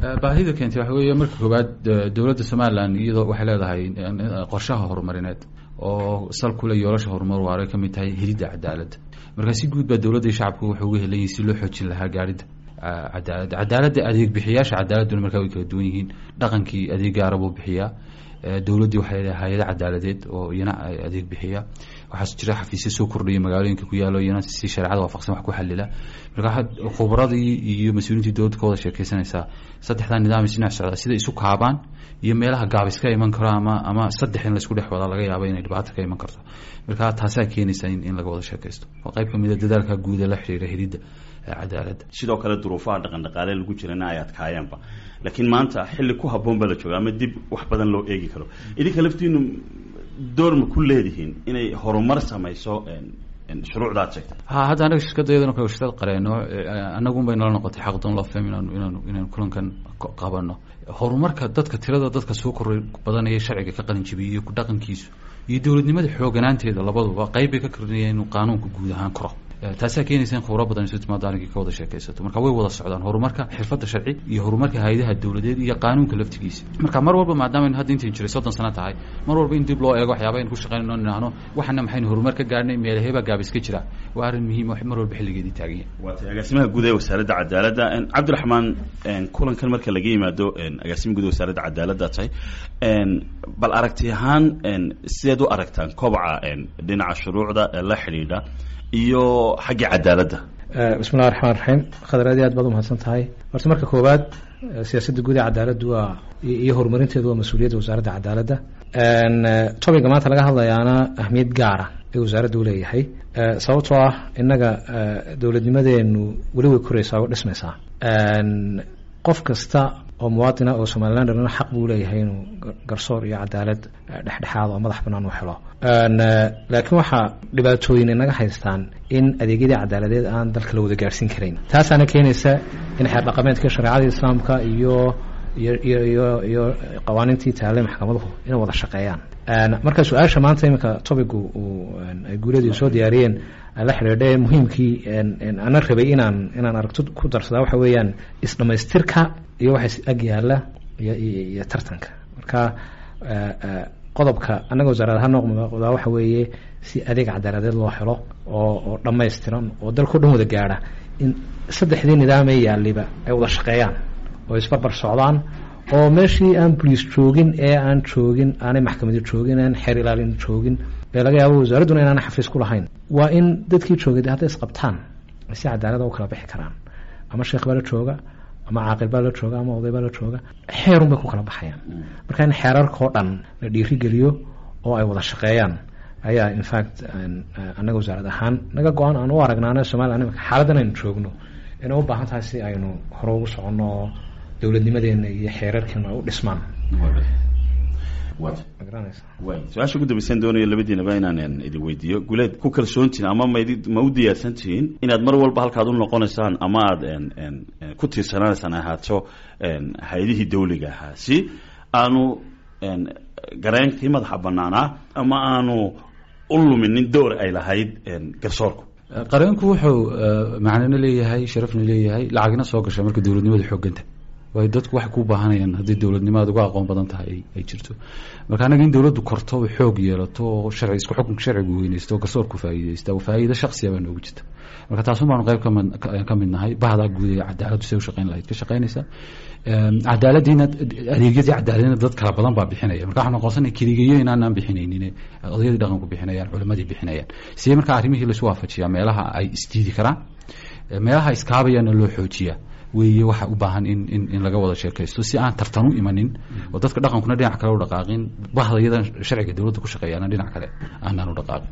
baahida keentay waxa weeye marka koowaad dowladda somalilan iyadoo waxay leedahay qorshaha horumarineed oo sal kule yoolasha horumar waara ka mid tahay helidda cadaaladda marka si guud baa dowladda iyo shacabku waxay uga helan yihin si loo xoojin lahaa gaarhidda cadaaladda cadaaladda adeeg bixiyaasha cadaaladduna markaa way kala duwan yihiin dhaqankii adeeg gaara buu bixiyaa dowladdii waxay leedahay hay-ado cadaaladeed oo iyana adeeg bixiya waxaa jira xafiisyo soo kordhaya magaalooyinka ku yaalo iyana si shareecada waafaqsan wax ku xalila marka khubradii iyo mas-uuliintii dowladda ka wada sheekeysanaysaa saddexdaa nidaam isdhinac socda sida isu kaabaan iyo meelaha gaabis ka iman karo ama ama saddex in laisku dhex wadaa laga yaabo inay dhibaato ka iman karto marka taasaa keenaysa in in laga wada sheekaysto waa qayb kamid a dadaalka guuda la xiriira helidda cadaaladda sidoo kale duruufaha dhaqan dhaqaale lagu jirana ay adkaayeenba laakiin maanta xilli ku habboon baa la jooga ama dib wax badan loo eegi karo idinka laftiinu door ma ku leedihiin inay horumar samayso shuruucda ad sheegtay ha hadda anaga shirkadayadana kale shirkad qareeno anagun bay nala noqotay xaqdoon loo faham inaanu inaanu inaanu kulankan qabano horumarka dadka tirada dadka soo koray badanaya sharciga ka qalin jibiyey ku dhaqankiisu iyo dowladnimada xooganaanteeda labaduba qayb bay ka kordhinaya inuu qaanuunka guud ahaan koro taasaa keenaysa in khubro badan isu timaado arrinkii ka wada sheekaysato marka way wada socdaan horumarka xirfadda sharci iyo horumarka hay-adaha dowladeed iyo qaanuunka laftigiisa marka mar walba maadaama hadda intayn jiray soddon sano tahay mar walba in dib loo eego waxyaaba aynu ku shaqeynayno nidhaahno waxana maxaynu horumar ka gaarhnay meelahebaa gaabis ka jira waa arrin muhiim mar walba xilligeedii taagan yahay waa tay agaasimaha guud ee wasaaradda cadaaladda cabdiraxmaan kulankan marka laga yimaado agaasima guud ee wasaaradda cadaaladda tahay bal aragti ahaan sideed u aragtaan kobaca dhinaca shuruucda ee la xidhiidha iyo xagga cadaaladda bismillahi raxmaan raxiim khadar aad iyo aad baad umahadsan tahay horta marka koowaad siyaasadda guud ee cadaaladdu waa iyo horumarinteedu waa mas-uuliyadda wasaaradda cadaaladda topiga maanta laga hadlayaana ahmiyad gaara ee wasaaradda uleeyahay sababtoo ah innaga dowladnimadeenu weli way koreysaa oo dhismaysaa qof kasta oo muwaadina oo somalilan dhalana xaq buu leeyahay inuu garsoor iyo cadaalad dhexdhexaad oo madax banaan u helo laakiin waxaa dhibaatooyin inaga haystaan in adeegyadii cadaaladeed aan dalka la wada gaarhsiin karayn taasaana keenaysa in xeer dhaqameedka shareecada islaamka iyo iyo iyo iyo iyo qawaaniintii taale maxkamaduhu inay wada shaqeeyaan marka su-aasha maanta iminka topigu uu ay guuladii soo diyaariyeen la xidhiidhe muhiimkii ana rabay inaan inaan aragto ku darsadaa waxa weeyaan isdhamaystirka iyo waxa ag yaala iyo iyo tartanka marka qodobka annaga wasaarad ahaan noqdaa waxa weeye si adeeg cadaaladeed loo helo oo oo dhammaystiran oo dalkao dhan wada gaadha in saddexdii nidaamee yaaliba ay wada shaqeeyaan oo isbarbar socdaan oo meeshii aan boliis joogin ee aan joogin aanay maxkamadi joogin aan xeer ilaalin joogin ee laga yaabo wasaaradduna inaana xafiis ku lahayn waa in dadkii joogay hadday isqabtaan si cadaalada u kala bixi karaan ama sheekh baa la jooga ama caaqil baa la jooga ama oday baa la jooga xeerun bay ku kala baxayaan marka in xeerarkao dhan la dhiirigeliyo oo ay wada shaqeeyaan ayaa infact annaga wasaarad ahaan naga go-aan aan u aragnaana somalilan imika xaaladdan aynu joogno inay u baahan tahay si aynu hore ugu soconno oo dowladnimadeena iyo xeerarkeenu ay u dhismaan su-aasha ugu dambaysan doonayo labadiinaba inaan idin weydiiyo guleed ku kalsoontihin ama mad ma u diyaarsan tihiin inaad mar walba halkaad u noqonaysaan ama aada ku tiirsanaanaysaan ahaato hay-adihii dawliga ahaa si aanu gareenkii madaxa banaanaa ama aanu u luminin door ay lahayd garsoorku qareenku wuxuu macnano leeyahay sharafna leeyahay lacagna soo gasha marka dowladnimada xooganta waayo dadku waxay ku baahanayaan haddii dowladnimada uga aqoon badan tahay ay jirto marka anaga in dowladdu korto o xoog yeelato oo sharci isku xukunka sharcigu weyneysto oo garsoorku faa'iideysta oo faa'iido shaksiya baa noogu jirta marka taasun baanu qayb kami ka mid nahay bahdaa guud ee cadaaladdu say u shaqeyn lahayd ka shaqeynaysa cadaaladiina adeegyadii cadaaladina dad kala badan baa bixinaya marka waxaan noqonsanay keligayo inaanaan bixinaynin odayadii dhaqanku bixinayaan culimadii bixinayaan sidee marka arrimihii laisu waafajiyaa meelaha ay isdiidi karaan meelaha iskaabayaana loo xoojiyaa weeye waxa u baahan in in in laga wada sheekaysto si aan tartan u imanin oo dadka dhaqankuna dhinac kale u dhaqaaqin bahda iyadan sharciga dowladda ku shaqeeyaana dhinac kale aanaan u dhaqaaqin